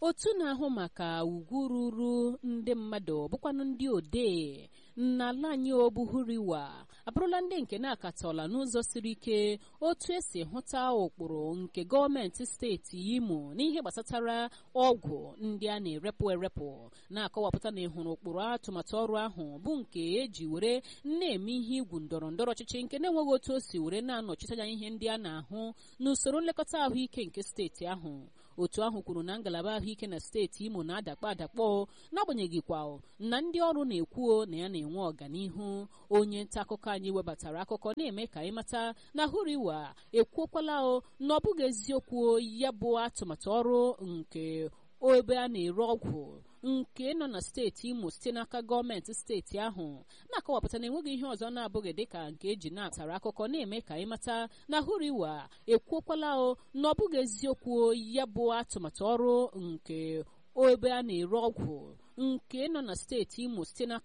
otu na-ahụ maka ugwu ruru ndị mmadụ bụkwanụ ndị odee n'ala anyị obuhuriwa abụrụla ndị nke na-akatọla n'ụzọ siri ike otu esi hụta ụkpụrụ nke gọọmenti steeti imo n'ihe gbasatara ọgwụ ndị a na-erepụ erepụ na-akọwapụta na ịhụrụ ụkpụrụ atụmatụ ọrụ ahụ bụ nke eji were na-eme ihe igwu ndọrọ ndọrọ ọchịchị nke na-enweghị otu o si were na-anọchite anya ihe ndị a na-ahụ n'usoro nlekọta ahụike nke steeti ahụ otu ahụ kwuru na ngalaba ahụike na steeti imo na-adakpọ adakpọ n'agbanyeghị kwa na ndị ọrụ na-ekwuo na ya na-enwe ọganihu onye nta akụkọ anyị webatara akụkọ na-eme ka anyị mata na hụriwa ekwuokwala o na ọ bụghị eziokwu ya bụ atụmatụ ọrụ nke ebe a na-ere ọgwụ nke nọ na steeti imo site n'aka gọọmenti steeti ahụ na-akọwapụta na enweghị ihe ọzọ na-abụghị dịka nke eji na-atara akụkọ na-eme ka anyị mata na hụriwa ekwuokwala o na ọ bụghị eziokwu ya bụ atụmatụ ọrụ nke ebe a na-ere ọgwụ nke nọ na steeti imo site n'aka